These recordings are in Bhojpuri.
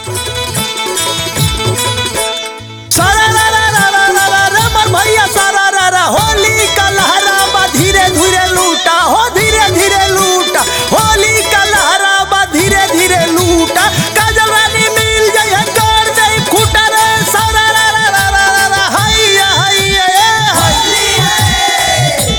सारा रा रा रा रा रा रा रा मर भैया सारा रा रा होली का लहरा बा धीरे धीरे लूटा हो धीरे धीरे लूटा होली का लहरा बा धीरे धीरे लूटा काजल रानी मिल जाए कर जाए खूटा रे सारा रा रा रा रा रा रा हैया हैया ए होली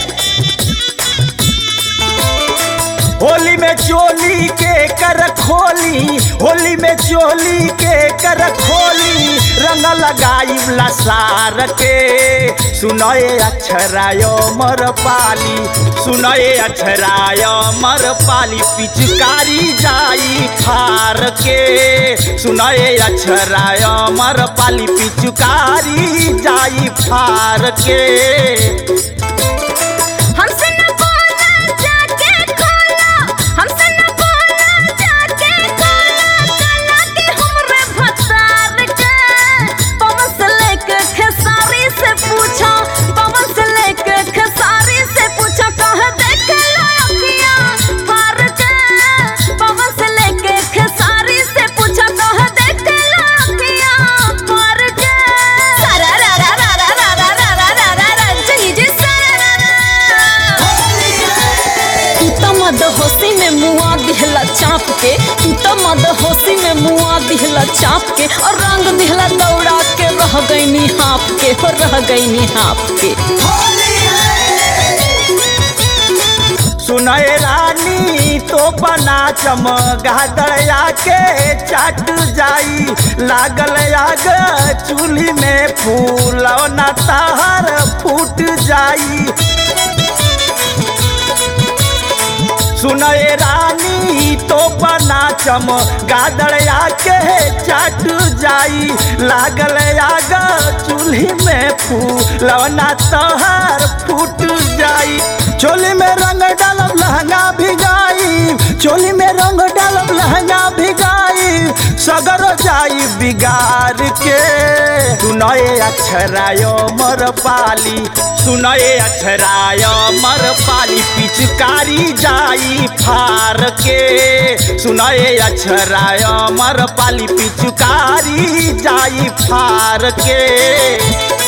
होली में चोली के कर खोली होली में चोली के कर खोली रंग लगाई लसार के सुनए अक्षराय मर पाली सुनए अक्षराय मर पाली पिचकारी जाई फार के सुनए अक्षराय मर पाली पिचकारी जाई फार के हमसे न बोला जाके खोला हमसे न बोला जाके खोला कला के हमरे भतार के पवन से लेके खेसारी से पूछा पवन से लेके खेसारी से पूछा कह देख लो अखियां फार के पवन से लेके खेसारी से पूछा कह देख लो अखियां फार के सारा रा रा रा रा रा रा रा रा रा रा रा जी जी सारा रा तू तो मद होशी में मुआ दिहला चाप के तू तो मद होशी में मुआ दिहला चाप के और रंग दिहला दौड़ा के रह गईनी हाँप के हो रह गईनी हाँप के सुनय रानी तो बना चमगादड़या के चाट जाई लागल आग चूल्ही में फूल न ताहर फूट जाई सुनय रानी तो बना चम गादड़या के चाट जाई लागल आग चूल्ही में फूलवना तोहर फूट जाई चोली में रंग डालब लहंगा भिगाई चोली में रंग डालब लहंगा भिगाई सगर जाई बिगाड़ के सुनए अक्षराय मर पाली सुनए अक्षराय मर पाली पिचकारी जाई फार के सुनए अक्षराय मर पाली पिचकारी जाई फार के